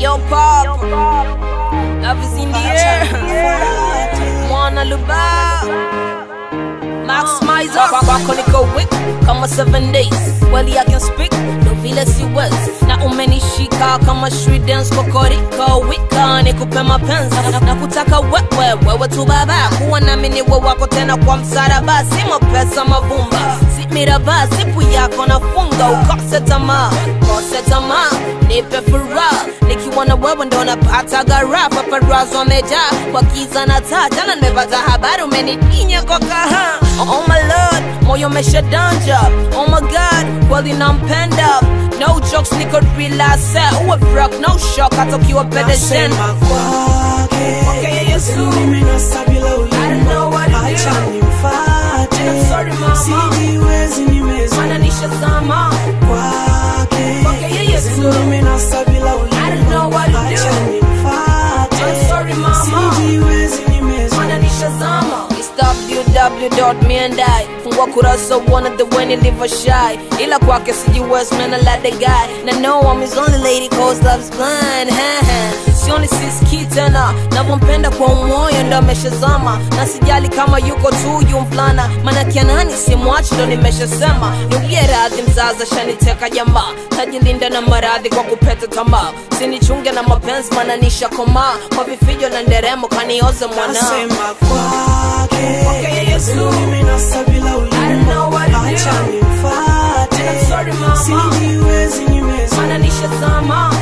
Yo, pop. Love is in the air. Mwana Luba. Max Mizer. Kwako niko weak kama 7 days. Well, I can speak. Ndo vile si wezi na umenishika kama street dance kokoriko wika nikupe mapenzi na, na kutaka wewe wewe tu baba kuwa nami ni wewe wako tena kwa msaraba si mapesa mavumba si miraba sipu yako nafunga ukose tamaa kose tamaa nipe furaha nikiwa na wewe ndo napata gara paparazo wamejaa kwa kiza na taa jana nimepata habari umenidinya kwa kaha oh my lord moyo umeshadanja oh my god kweli nampenda no jokes niko relax uwe broke no shock hata ukiwa pedestrian Nasema kwake Okay, Yesu. nimenasa bila I don't know what to ulimi, acha do. nimfate. I'm sorry, mama. Sijiwezi nimeza mana nishazama kwake Okay, Yesu. nimenasa bila I don't know what to ulimi, do. acha nimfate. I'm sorry, mama. Sijiwezi nimeza mana nishazama It's www.meandai fungua kurasa uone the way nilivyo shy ila kwake sijiwezi man I like the guy na know I'm his only lady cause love's blind sioni siski tena navyompenda kwa umoyo ndo ameshazama na sijali kama yuko tu yu mfulana maana kianani simwachi ndo nimeshasema niugie radhi mzaza shaniteka jamaa tajilinda na maradhi kwa kupeta tamaa sinichunge na mapenzi maana nishakomaa kwa vifijo na nderemo kanioze mwana Nasema kwake Okay, Yesu. nimenasa bila ulimi, I don't know what to do. acha nimfate. I'm sorry, mama. Sijiwezi nimeza mana nishazama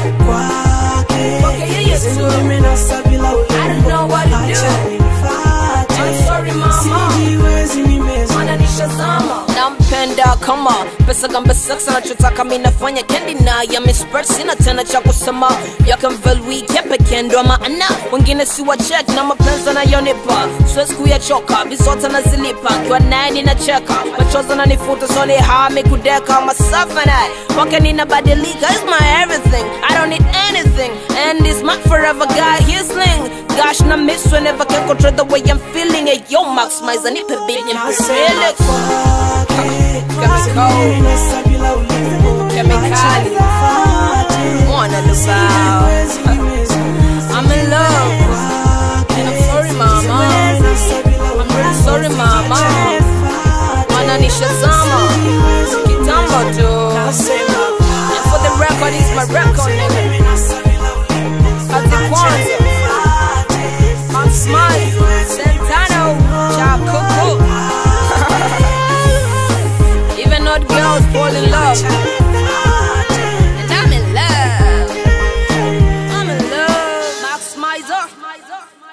kwake Okay, Yesu. nimenasa bila I don't ulimi, know what to acha do. nimfate. I'm sorry, mama. Sijiwezi nimeza mana nishazama nampenda kama pesa gambe sex anachotaka mi nafanya kendi na ya mispert sina tena cha kusema yakamvelwike pekee ndo maana wengine si wachek na mapenzi anayonipa siwezi kuyachoka vizote nazilipa kiwa naye ninacheka machozi ananifuta soni hami kudeka masafa naye wake ninabadilika is my everything I don't need anything and is my forever guy his Gosh, na miss whenever can control the way I'm feeling it. Yo, Max Mizer, nipe beat, nipe Nasema relax. kwake Chemical. nimenasa bila ulimi, Chemicali. acha nimfate. Mwana Lubao. Sijiwezi nimeza I'm in love. And I'm sorry, mama. I'm really sorry, mama. Mana nishazama. Kitambo tu. And for the record, it's my record, nigga. Ati kwanza. I'm smile. Santano. Cha Kuku. Even odd girls fall in love. And I'm in love. I'm in love. Max Mizer.